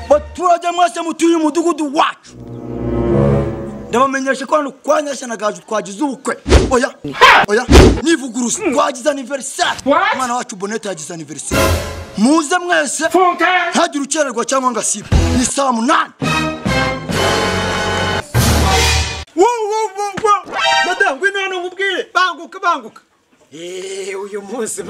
baturage mwese mutuye umudugudu wacu ndabamenyesha ko hano kwa nyashyana gaju twagize ubukwe oya oya nivuguruza twagize aniverisari umwana wacu bonete yagize aniverisari muze mwese ntagire ukererwa cyangwa ngo asibe ni saa munani madamu ngwino hano nkubwire banguka banguka eee uyu munsi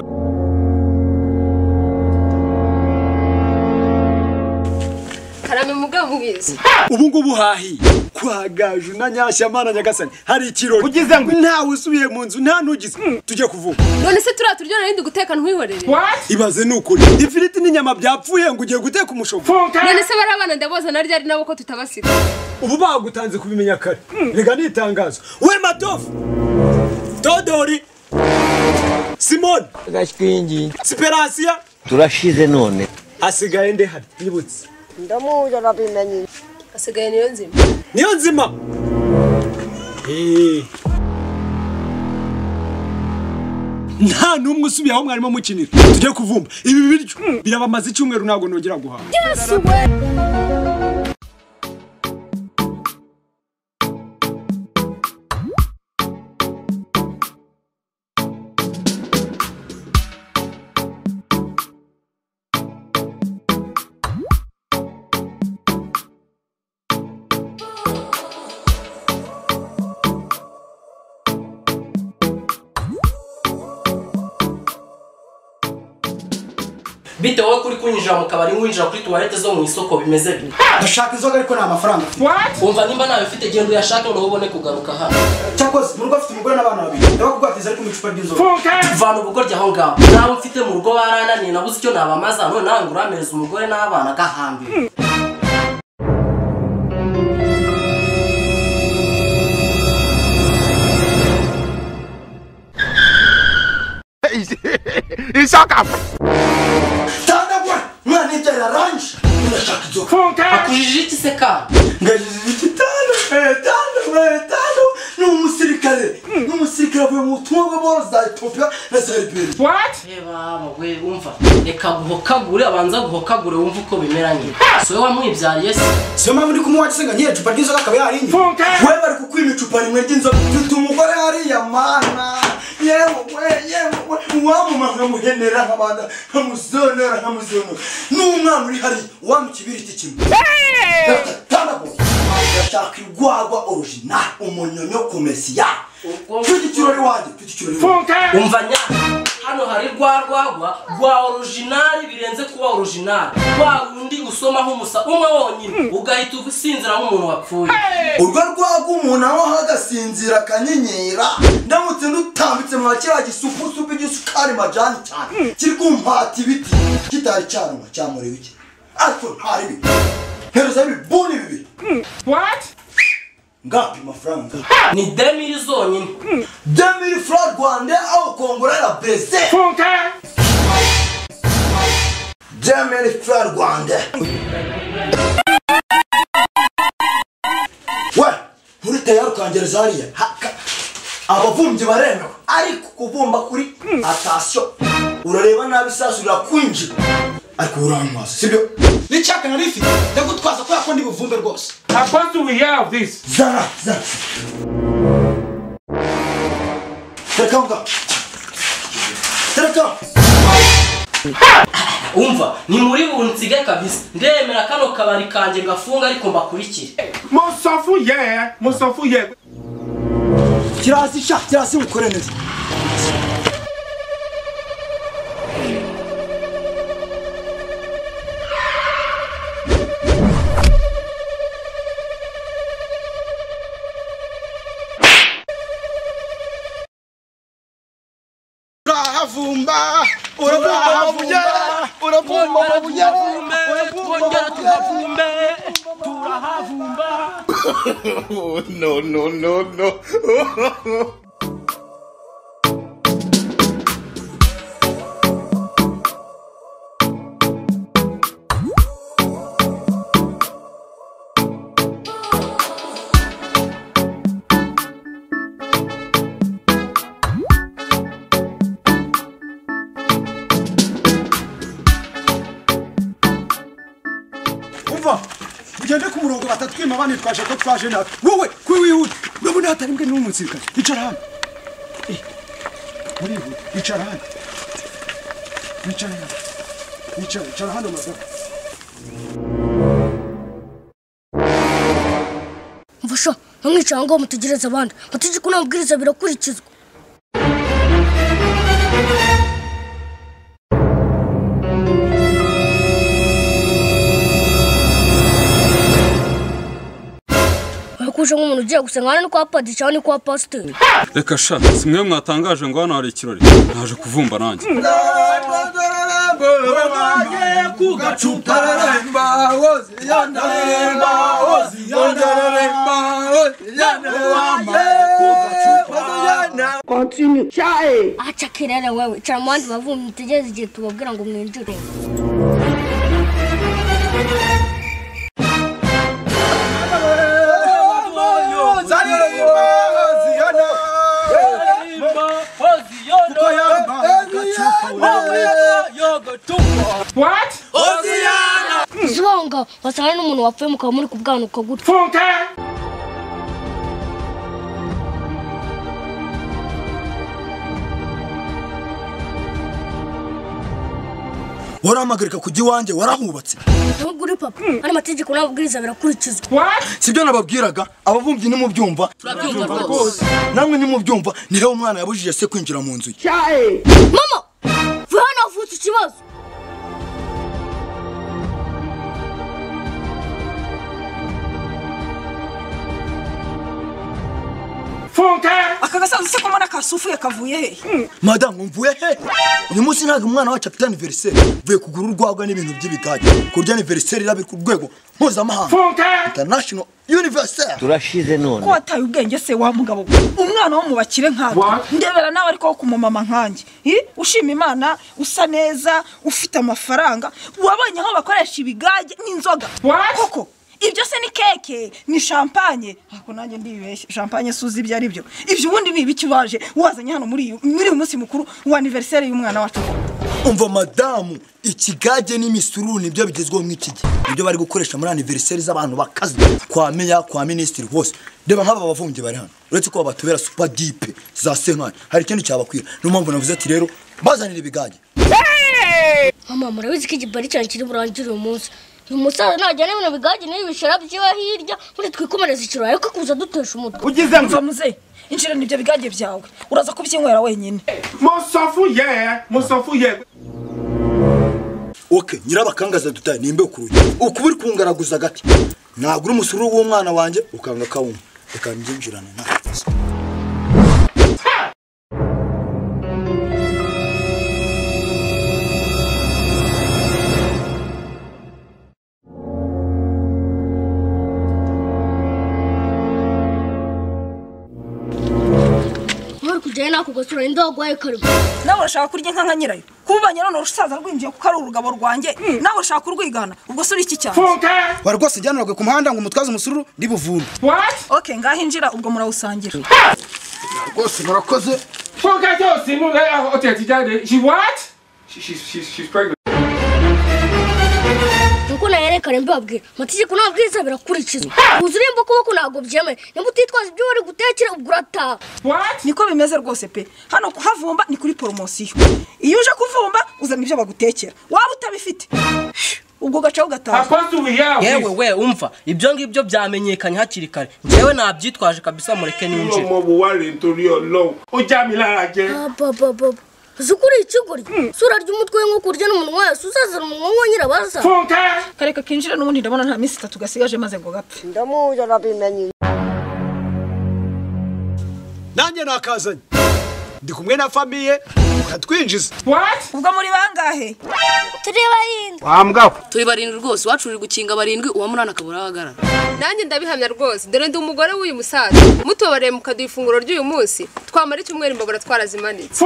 karame mugabo mwiza ubu ngubu hahiye kwa gaju na nyashyamana nyagasani hari ikirori Ugize ngo- ntawe usubiye mu nzu nta n'ugize tujye kuvuga none se turiya turyo narindi guteka ntwihorere ibaze ni ukuri ifiriti n'inyama byapfuye ngo ugiye guteka umushogoro none se bari abana ndaboza na ryari nabo ko tutabasiga ubu bagutanze kubimenya kare rega ni itangazo we matofu dodori simoni siperasiya turashize none asigaye nde hari nyibutse ndamuzi arabimenye asigaye niyo nzima niyo nzima Eh. nta n'umwe usubiye aho mwarimo mukinira tujye kuvumba ibi biryo birabamaze icyumweru ntabwo nongera guhaha bitewe kuri kwinjira mu kabari winjira kuri tuwarete zo mu isoko bimeze bite ndashaka inzoga ariko nta mafaranga afite wumva nimba nawe ufite genda uyashake ngo ubone kugaruka hano cyakoze mu rugo afite umugore n'abana babiri ndabakugwatiriza ariko mu icupa ry'inzoga tuvana ubugoryi aho ngaho nawe mfite mu rugo barananiye nabuze icyo nabamaza none nawe ngo uramereza umugore n'abana agahambira tandagura umwana yibyarira aranje ndashaka inzoga akujije iki se ka ngagize igitanda etando etando ni umusirikare ni umusirikare avuye mu butumwa bw'amahoro za etiyopiya na za liberiya reba we wumva reka guhokagure abanza guhokagure wumve uko bimeranye si wowe wamwibyariye se siyo mpamvu ndi kumuha gisenga n'iyo icupa ry'inzoga akaba yarinye we bari kukwima icupa rimwe ry'inzoga mfite umugore hariya mana yewe we yewe we uwamuma nkamuhenera nkabanda nkamuzonera nkamuzonera n'umwana uri hariya uwampa ikibiriti kimwe tandagura ndashaka igwagwa orojinali umunyonyo komesiya tugira ikirori wanjye tugira ikirori wanjye umva nya hano hari rwa rwagwa rwa orojinari birenze kuba orojinari rwa rundi usomaho umusa umwe wonyine ugahita usinzira nk'umuntu wapfuye urwo rwaga umuntu aho hagasinzira akanyenyera ndamutse ndutambitse mwa kiriya gisupusupu igisukari majani cyane kiri kumpata ibiti kitari cyaruma cyamura ibiki ariko ntari bibi nteruza ibibuni bibiri ngapi mafaranga ni demiri zonyine demiri fura rwanda aho kongora ya breze demiri fura rwanda we muri tayari ukangereza hariya haka ababumbyi baremewe ariko kubumba kuri atasiyo urareba nabi isasu rirakwinjira ariko uranywaza sibyo n'icyaka nari ifite ndagutwaza kubera ko ndi buvumbe rwose zara zara tereka aho ngaho tereka aho umva ni muri bunsige kabisa ndemera kano kabari kanjye gafunga ariko mbakurikire kirasi sha kirasi ukore neza urahavumba uravumba bunyara uravumba bunyara twongera tugavumbe no no no no tugende ku murongo batatwima banitwaje ko twaje nabi wowe kuri wihuta urabona hatari imbwa n'uwo musirikare icara hano Eh, murihuta icara hano icara hano icara icara hano madamu mvusha ntumwicara ngo mutegereze abandi amategeko n'amabwiriza birakurikizwa Wakuje nk'umuntu ugiye gusenga hano ni kwa padi cyangwa ni kwa pasiteri reka sha si mwe mwatangaje ngo hano hari ikirori naje kuvumba nanjye aca kirere wewe icara mu bandi bavumbi mutegereze igihe tubabwira ngo mwinjire zibanga wasanga n'umuntu wapfuye mukaba muri kubwanuka gutya waramagarika kujya iwanjye warahubatse nubwo uri papa hano amategeko n'amabwiriza birakurikizwa sibyo nababwiraga ababumbyi nimubyumva turabyumva rwose namwe nimubyumva ni hewe umwana yabujije se kwinjira mu nzu ye mama vuba hano havutse ikibazo aka gasanduku ko mbona kasufuye kavuye he madamu mvuye he uyu munsi ntabwo umwana wacu afite aniveriseri mvuye kugura urwagwa n'ibintu by'ibigage kurya aniveriseri irabe ku rwego mpuzamahanga international universal ko wataye ubwenge se wa mugabo we? umwana wo mu bakire nkawe ndebera nawe ariko wo ku mumama nkanjye Eh, ushima imana usa neza ufite amafaranga wabonye aho bakoresha ibigage n'inzoga koko ibyo se ni keke ni champagne ako nanjye ndibeshye champagne suzi ibyo ari byo ibyo ubundi ni ibiki waje wazanye hano muri uyu muri uyu munsi mukuru wa anniversaire y'umwana wacu umva madamu ikigage n'imisuru nibyo bigezweho mw'iki gihe nibyo bari gukoresha muri aniveriseri z'abantu bakaze kwa meya kwa minisitiri hose reba nk'aba bavumbyi bari hano uretse ko babatubera supa dipe za senkani hari ikindi cyabakwira niyo mpamvu navuze ati rero bazanira ibigage mama murabizi ko igibari cyanjye kiri burangire uyu munsi uyu musaza najyana ibintu bigage n'ibi bishara byiwe hirya muri twikomereza ikirori ariko kuza dutesha umutwe mva muzehe inshira n'ibyo bigage byawe uraza kubyinywera wenyine oke nyirabakangaza dutaye ni imbeho ku rugi ukubiri kungaraguza agati nagura umusuru w'umwana wanjye ukanga kawuma reka mbyinjirane nta kibazo nk'uri kujyayo n'ako gasura ninde wagwaye karimo nawe urashaka kurya inka nka nyirayo kubanye none urusaza rwinjiye kuko ari urugabo rwanjye nawe urashaka kurwigana ubwo si iki cyane bari rwose jyaniragwe ku muhanda ngo umutwaze umusururu ndibuvumbe oke ngaho injira ubwo murawusangira rwose murakoze nuko nayerekana mbibabwira amategeko n'amabwiriza birakurikizwa kuza urimba ukuboko ntabwo byemewe niba utitwaza ibyo uri gutekera ubwo urataha niko bimeze rwose pe hano kuhavumba ni kuri poromosiyo iyo uje kuvumba uzana ibyo bagutekera waba utabifite ubwo ugaca ugataha yewe we umva ibyo ngibyo byamenyekanye hakiri kare njyewe nabyitwaje kabisa mureke ninjire abababa uzi ko uri ikigoryi isura ry'umutwe we nko kurya n'umunwa wese uzazana umunwa wongera baza kareka kinjira n'ubundi ndabona nta minsi itatu gasigaje maze ngo gapfe ndamuzi arabimenye nanjye nakazanye ndi kumwe na famiye muratwinjiza ubwo muri bangahe tureba yindi turi barindwi rwose iwacu uri gukinga barindwi uwa munani akabura ahagarara nanjye ndabihamya rwose dore ndi umugore w'uyu musaza mutubabareye mukaduha ifunguro ry'uyu munsi twamara icyumweru imbabura twarazimanitse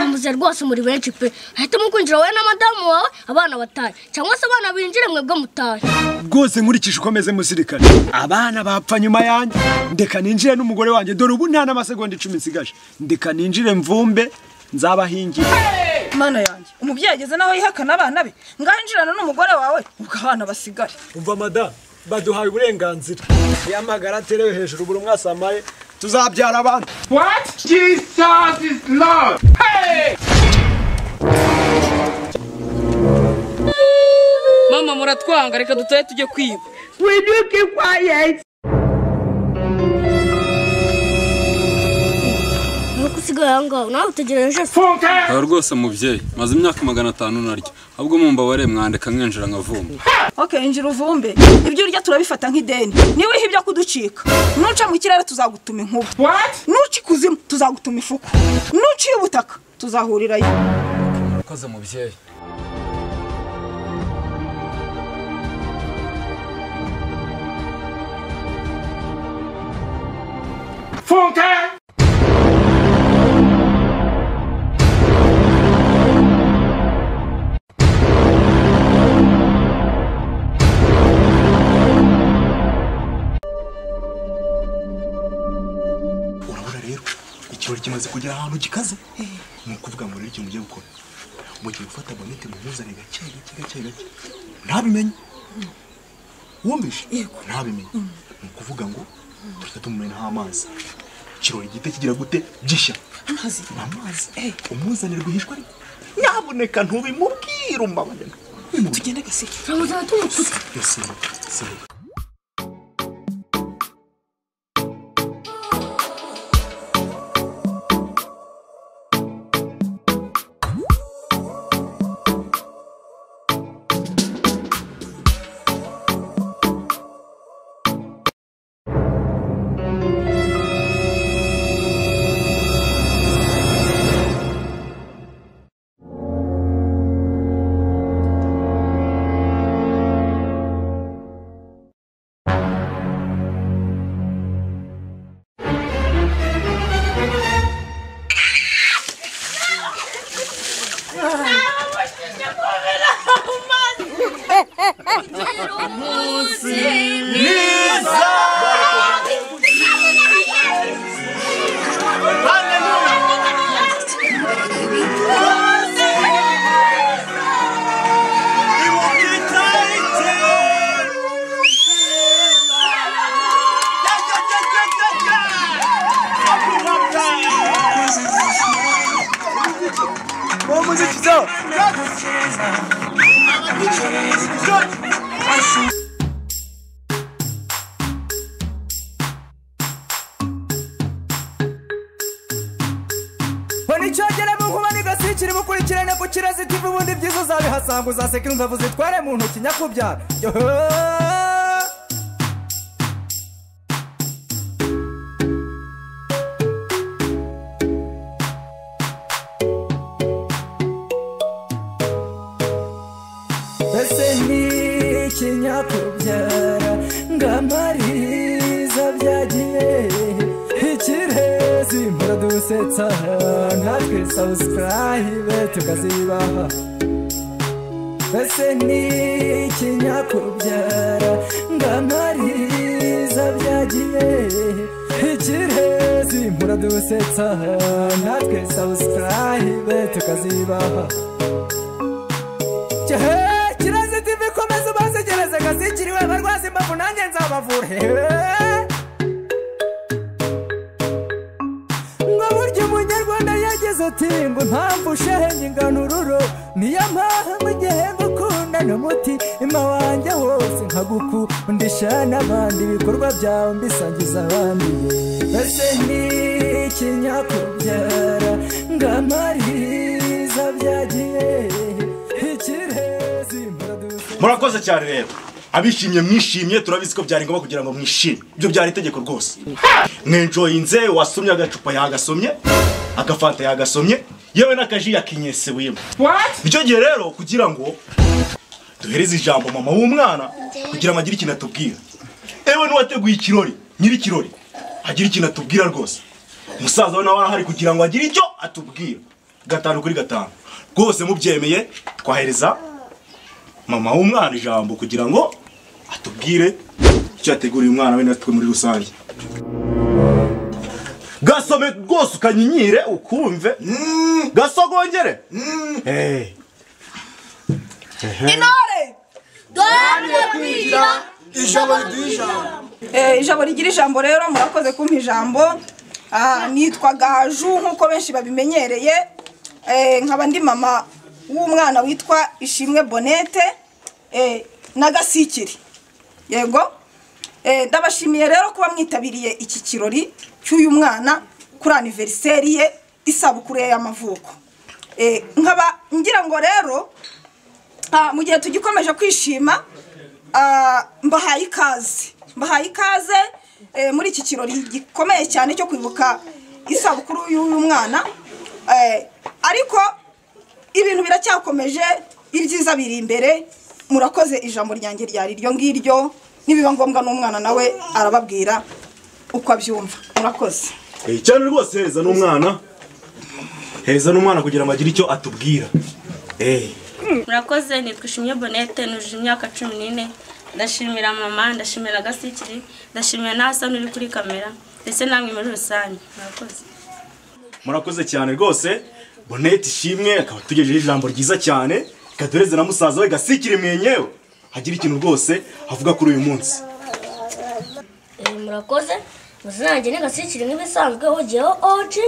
muze rwose muri benshi pe ahitamo kwinjira wowe na madamu wawe abana batahe cyangwa se abana binjire mwebwe mutahe rwose nkurikije uko ameze musirikare abana bapfa nyuma yanjye ndeka ninjire n'umugore wanjye dore ubu nta n'amasegonda icumi nsigaje ndeka ninjire mvumbe nzabahingire mana yanjye umubyeyi ageze naho yihakana abana be ngaho injirana n'umugore wawe ubwo abana basigare umva madamu baduhaye uburenganzira yamagara aterewe hejuru buri umwe asamaye tuzabyara abana What? Jesus is Lord! Hey! mama muratwanga reka dutahe tujye kwiba Widuke quiet! nuko usigaye aho ngaho nawe utegereje se aha rwose mubyeyi maze imyaka magana atanu narya ahubwo mumbabarire mwandeka mwinjira nkavumba ok injira uvumbe ibyo urya turabifata nk'ideni niba ihe ibyo kuducika nuca mu kirere tuzagutuma inkuba nuca ikuzimu tuzagutuma ifuku nuciye ubutaka tuzahurirayo urakoze mubyeyi Funka! urabona rero ikirori kimaze kugera ahantu gikaze ni ukuvuga ngo rero ikintu ugiye gukora mugiye gufata bonete mumuzane gake gake gake gake ntabimenye wumvishe ntabimenye ni ukuvuga ngo reka tumumene amazi ikirori gihita kigira gute gishya amazi amazi umuzanire rwihishwa ariko nyaboneka ntubimubwire umbabarira tugende gaseke turamuzana tumututse yose yose mbona icyogera mu nkuba n'igasikira imukurikirane ku kirazitivu ubundi byiza uzabihasanga uzaseka inzovu zitware mu ntoki nyakubyara Yohoo! ese ni ikinyakubyara ngamariza byagiye ikirezi muradusetsa natwe sabusikarayibe tukazibaha ese ni ikinyakubyara ngamariza byagiye ikirezi muradusetsa natwe sabusikarayibe tukazibaha Cyahe, kirazi tivi komeza ubasegereze gasikiriwe abarwazi imbavu nanjye nzabavura Hehe. ngo burya umunyarwanda yagize ati ngo impamvu ushahenye ingano ururo niyo mpamvu igihe gukunda n'umuti ima wanjye wose nkagukundisha n'abandi ibikorwa byawe mbisangiza abandi ese ni ikinyakubyara ngo amariza byagiye ikirezi murakoze cyane rero abishimye mwishimye turabizi ko byari ngombwa kugira ngo mwishime ibyo byari itegeko rwose mwenjoyinze wasomye agacupa yagasomye agafanta yagasomye yewe n'akaji yakinyesewemo icyo gihe rero kugira ngo duhereze ijambo mama w'umwana kugira ngo agire ikintu atubwira ewe n'uwateguye ikirori nyir'ikirori agire ikintu atubwira rwose umusaza we nawe arahari kugira ngo agire icyo atubwira gatanu kuri gatanu rwose mubyemeye twahereza mama w'umwana ijambo kugira ngo atubwire icyo yateguriye umwana we natwe muri rusange gasome rwose ukanyinyire ukumve gasogongere Hey. Ehe. Intore! Duharanire kwigira ijabo riduha ijambo Eh, ijabo rigira ijambo rero murakoze kumpa ijambo Ah, nitwa gaju nk'uko benshi babimenyereye Eh, nkaba ndi mama w'umwana witwa ishimwe bonete eh, n'agasikiri yego Eh, ndabashimiye rero kuba mwitabiriye iki kirori cy'uyu mwana kuri aniveriseri ye isabukuru ye y'amavuko Eh, nkaba ngira ngo rero ah, mu gihe tugikomeje kwishima ah, mbahaye ikaze mbahaye ikaze eh, muri iki kirori gikomeye cyane cyo kwibuka isabukuru y'uyu mwana Eh, ariko ibintu biracyakomeje ibyiza biri imbere murakoze ijambo ryanjye ryari iryo ngiryo nibiba ngombwa n'umwana nawe arababwira uko abyumva murakoze Eh, cyane rwose heza n'umwana heza n'umwana kugira ngo agire icyo atubwira Eh, murakoze nitwa ishimye bonete nujuje imyaka cumi n'ine ndashimira mama ndashimira agasikiri ndashimira n'ahasani uri kuri kamera ndetse namwe muri rusange murakoze murakoze cyane rwose bonete ishimwe akaba atugejejeho ijambo ryiza cyane kaduhereze na musaza we gasikire mwenyewe hagira ikintu rwose avuga kuri uyu munsi Eh, murakoze mazina yanjye ni gasikiri nk'ibisanzweho jyeho oji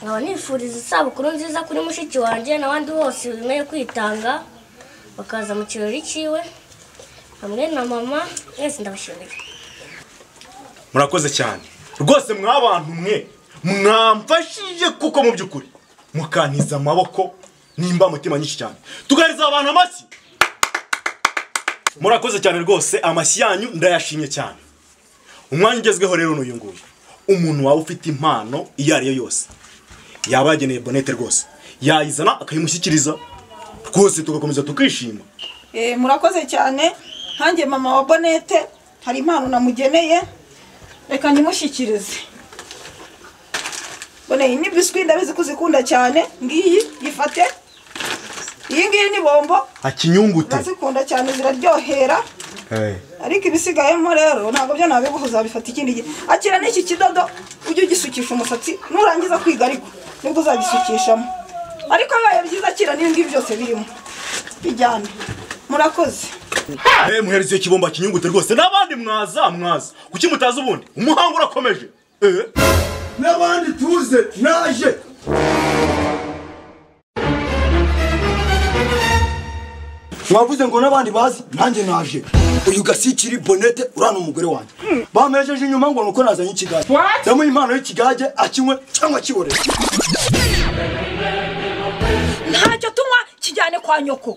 nkaba nifuriza isabukuru nziza kuri mushiki wanjye n'abandi bose bemeye kwitanga bakaza mu kirori cyiwe hamwe na mama mwese ndabashimiye murakoze cyane rwose mwabantu mwe mwamfashije kuko mu by'ukuri mukantiza amaboko nimba mutima nyinshi cyane tugaheriza abantu amashyi murakoze cyane rwose amashyi yanyu ndayashimye cyane umwanya ugezweho rero n'uyu nguyu umuntu waba ufite impano iyo ari yo yose yaba yageneye bonete rwose yayizana akayimushyikiriza twose tugakomeza tukishima Eh, murakoze cyane nkanjye mama wa bonete hari impano namugeneye reka nyimushyikirize boneye ni biswi ndabizi ko uzikunda cyane ngiyi yifate iyi ngiyi ni bombo akinyungute ndazikunda cyane ziraryohera ariko ibisigayemo rero ntabwo byo nabiguha uzabifata ikindi gihe akira n'iki kidodo ujye ugisukisha umusatsi nurangiza kwiga ariko nibwo uzagisukishamo ariko bibaye byiza akira n'ibi ngibi byose birimo bijyane murakoze Eh, muhereze kibomba kinyungute rwose n'abandi mwaza mwaza kuki mutazi ubundi umuhango urakomeje Eh. n'abandi tuze naje wavuze ngo n'abandi bazi nanjye naje uyu gasikiri bonete urana umugore wanjye bamejeje inyuma ngo nuko nazanye ikigage ndamuha impano y'ikigage akinywe cyangwa akiborere ntacyo tunywa kijyane kwa nyoko